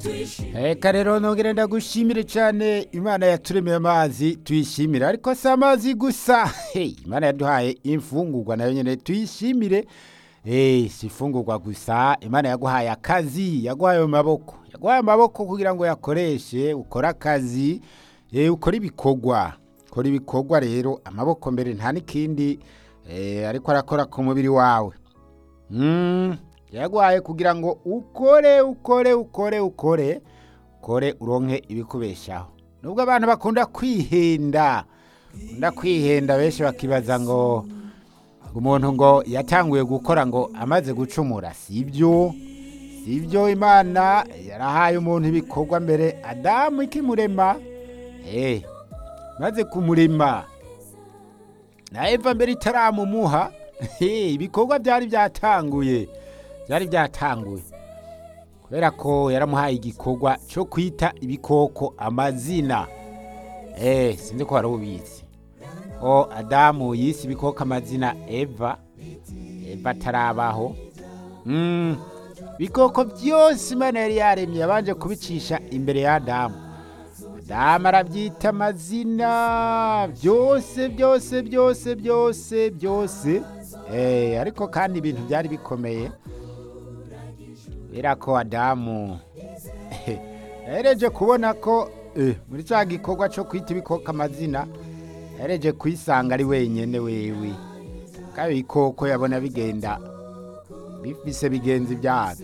reka rero nongere ndagushimire cyane imana yaturemeye amazi tuyishimire ariko si amazi gusa hey, imana yaduhaye imfungurwa nayo nyine tuyishimire hey, si imfungurwa gusa imana yaguhaye akazi yaguhaye ayo maboko yaguhaye amaboko kugira ngo yakoreshe ukore akazi eh, ukore ibikorwa ukora ibikorwa rero amaboko mbere nta n'ikindi eh, ariko arakora ku mubiri wawe Mm, yaguhaye kugira ngo ukore ukore ukore ukore ukore uronke ibikubeshaho nubwo abantu bakunda kwihenda bakunda kwihenda benshi bakibaza ngo umuntu ngo yatanguye gukora ngo amaze gucumura sibyo sibyo imana yarahaye umuntu ibikorwa mbere adamu ikimurema eh maze kumurema na eva mbere itaramumuha Hey, ibikorwa byari byatanguye byari byatanguye kubera ko yaramuhaye igikorwa cyo kwita ibikoko amazina eh sinzi ko wari ubizi o adamu yise ibikoko amazina eva eva atarabaho mm. ibikoko byose imana yari yaremye yabanje kubicisha imbere ya adamu adamu arabyita amazina byose byose byose byose byose Eh, ariko kandi ibintu byari bikomeye kubera ko adamu yahereje kubona ko eh, muri cya gikorwa cyo kwita ibikoko amazina yahereje kwisanga ari wenyine wewe kandi ibikoko yabona bigenda bifise bigenzi byabyo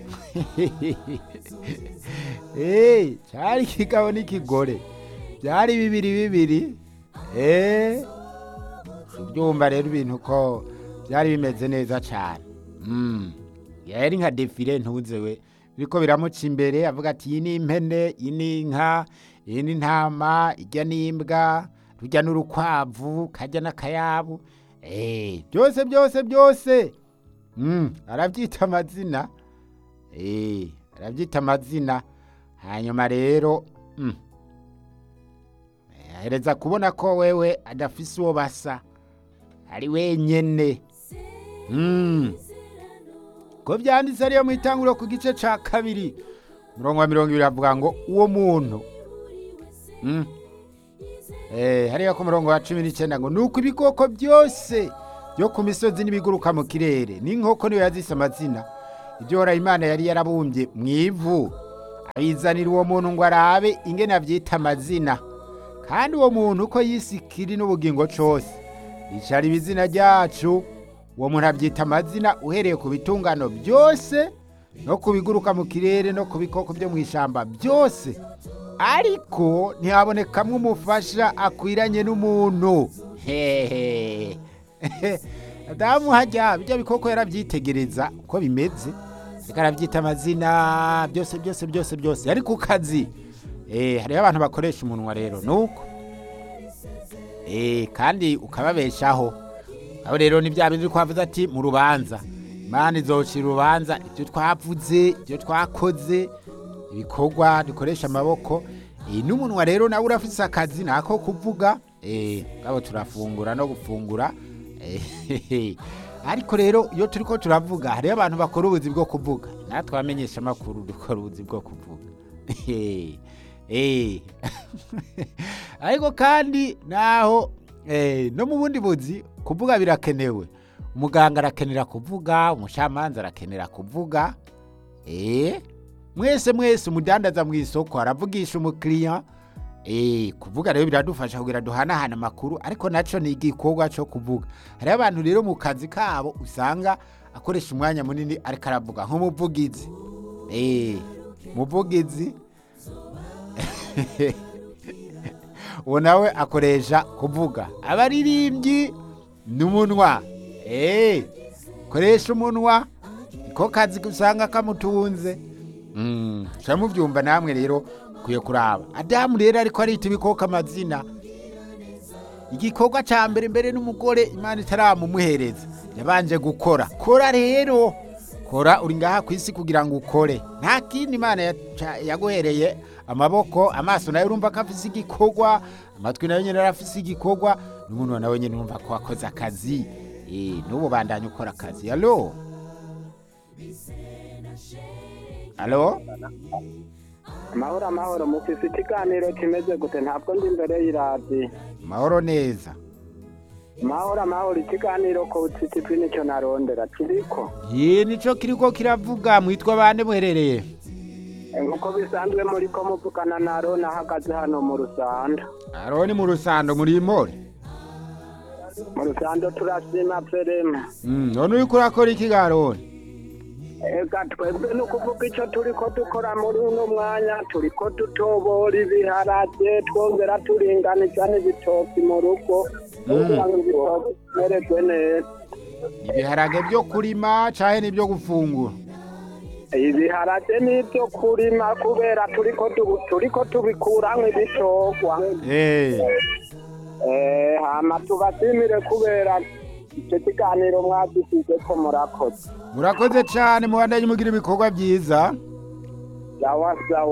Eh, cyari ikigabo n'ikigore byari bibiri bibiri eh ubyumva rero ibintu ko byari bimeze neza cyane Mm. yari nka defile ntuze we biriko biramuca imbere avuga ati iyi ni impene iyi ni inka iyi ni intama ijya n'imbwa rujya n'urukwavu kajya n'akayabu Eh, byose byose byose Mm, arabyita amazina Eh, arabyita amazina hanyuma rero mm, ahereza kubona ko wewe adafise uwo basa ari wenyene Mm. ko byanditse ariyo mu itanguriro ku gice ca kabiri umurongo wa mirongo ibiri avuga ngo uwo muntu Mm. Eh, hariya ku murongo wa cumi n'icyenda ngo nuko ibikoko byose byo ku misozi n'ibiguruka mu kirere n'inkoko niyo yazise amazina ibyo hora imana yari yarabumbye mu ivu ayizanira uwo muntu ngo arabe ingene abyita amazina kandi uwo muntu uko yisikiri n'ubugingo cyose yicara ibizina ryacu uwo muntu abyita amazina uhereye ku bitungano byose no ku biguruka mu kirere no ku bikoko byo mu ishyamba byose ariko ntihabonekamo umufasha akwiranye n'umuntu hehe adamu hajya bijya bikoko yarabyitegereza uko bimeze reka arabyita amazina byose byose byose byose yari ku kazi eh hariho abantu bakoresha umunwa rero nuko eh kandi ukababeshaho aho rero ni bya bindi twavuze ati mu rubanza imana izocira urubanza ibyo twavuze ibyo twakoze ibikorwa dukoresha amaboko eh n'umunwa rero nawe urafise akazi nako kuvuga eh ngabo turafungura no gufungura eh ariko rero iyo turiko turavuga hariho abantu bakora ubuzi bwo kuvuga natwe abamenyesha amakuru dukora ubuzi bwo kuvuga Eh. ariko kandi naho eh, no mu bundi buzi kuvuga birakenewe umuganga arakenera kuvuga umucamanza arakenera kuvuga eh, mwese mwese umudandaza mu isoko aravugisha umukiriya eh, kuvuga rero biradufasha kugira duhanahana amakuru ariko naco ni igikorwa cyo kuvuga hariho abantu rero mu kazi kabo usanga akoresha umwanya munini ariko aravuga nk'umuvugizi eh, umuvugizi uwo nawe akoresha kuvuga abaririmbyi n'umunwa eee koresha umunwa niko kazi usanga kamutunze mushobora mubyumva namwe rero ukwiye kuraba adamu rero ariko arita ibikoko amazina igikorwa cya mbere mbere n'umugore imana itaramumuhereza yabanje gukora kora rero kora uri ngaha ku isi kugira ngo ukore nta kindi imana yaca- yaguhereye amaboko amaso nayo urumva ko afise igikorwa amatwi nayo nyine arafise igikorwa n'umuntu nawe nyine urumva ko wakoze akazi Eh, n'ubu bandanya ukora akazi alo alo amahoro amahoro mufise ikiganiro kimeze gute ntabwo ndi imbere y'iradiyo mahoro neza amahoro amahoro ikiganiro ko utsitipi nicyo narondera kiriko ye nico kiriko kiravuga mwitwa bande muherereye nk'uko bisanzwe muri ko muvugana na Aroni ahagaze hano mu rusando aroni mu rusando muri imore mu rusando turashima perema Mm, none uriko urakora iki ga aroni ega twebwe ni ukuvuga icyo turi ko dukora muri uno mwanya turi ko dutobora ibiharage twongera turinganiza n'ibitoki mu rugo kugira ngo ibitoki bimererwe neza ibiharage vyo kurima canke n'ivyo gufungura ibiharage ni ibyo kurima kubera turi ko tu- turi ko tubikuramwo ibitogwa Eh, Eh, hama tubasimire kubera icyo kiganiro mwagisize ko murakoze murakoze cane mubandanye mugira ibikorwa vyiza sawa sawa